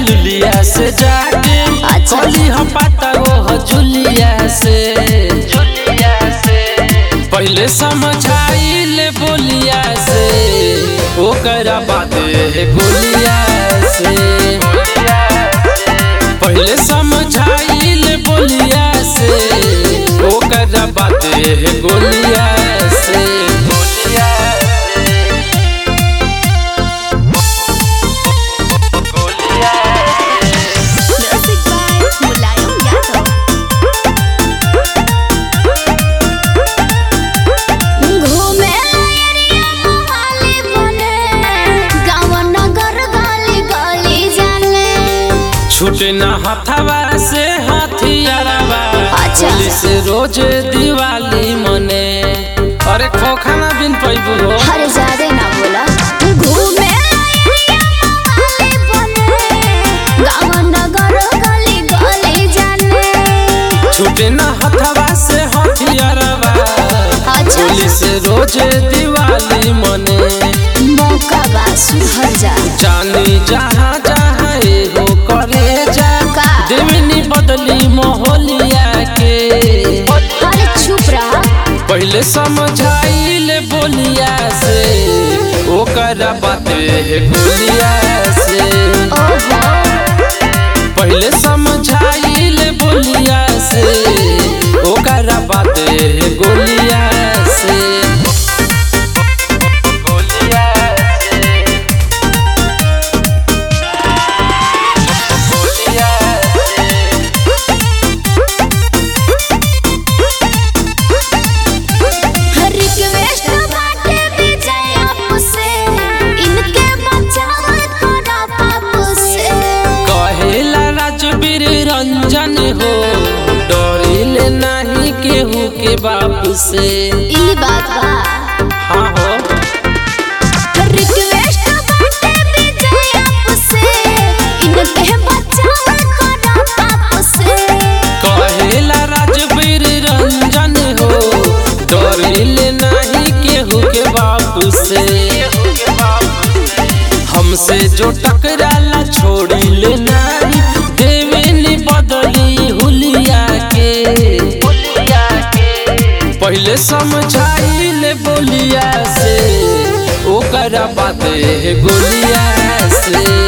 लुलिया से जाके अच्छा। कली हम पाता वो जुलिया से जुलिया से पहले समझाई ले बोलिया से ओकरा बात है गोलिया से पहले समझाई ले बोलिया से ओकरा बात है गोलिया से गोलिया म्यूजिक बाय मुलायम यादव घूमे एरिया मोहाली बने गाँव नगर गली गली जाने छूटे न हथवा से हथियारवा अच्छा। पुलिस रोज दिवाली मने अरे खोखाना बिन पैबू हो हर जादे ना बोला घूमे एरिया मोहाली बने गाँव नगर गली गली जाने छूटे न हथवा से हथियारवा अच्छा पुलिस रोज दिवाली मने मौका बा सुधर जा जानी जहाँ जहाँ एगो करे जा का? देवनी बदली मोहलिया के अरे चुप रहा पहले समझाई ले बोलिया से ओकरा बात है गोलिया से ओहो पहले समझाई ले बोलिया से ओकरा बात है गोलिया से गोलिया से गोलिया से रिक्वेस्ट बाटे विजय आपसे इनके बचाव करा बाबू से कहेला राजवीर रंजन हो डरिले नहीं केहू के बाप से ई बात बा हाँ हो रिक्वेस्ट बाटे विजय आपसे इनके बचाव करा बाबू से कहेला राजवीर रंजन हो डरिले नहीं केहू के बाप से हमसे जो टकराला छोड़ी ले नहीं देवेनी बदली हुलिया के पहले समझाई ले बोलिया से ओकरा बात है गोलिया से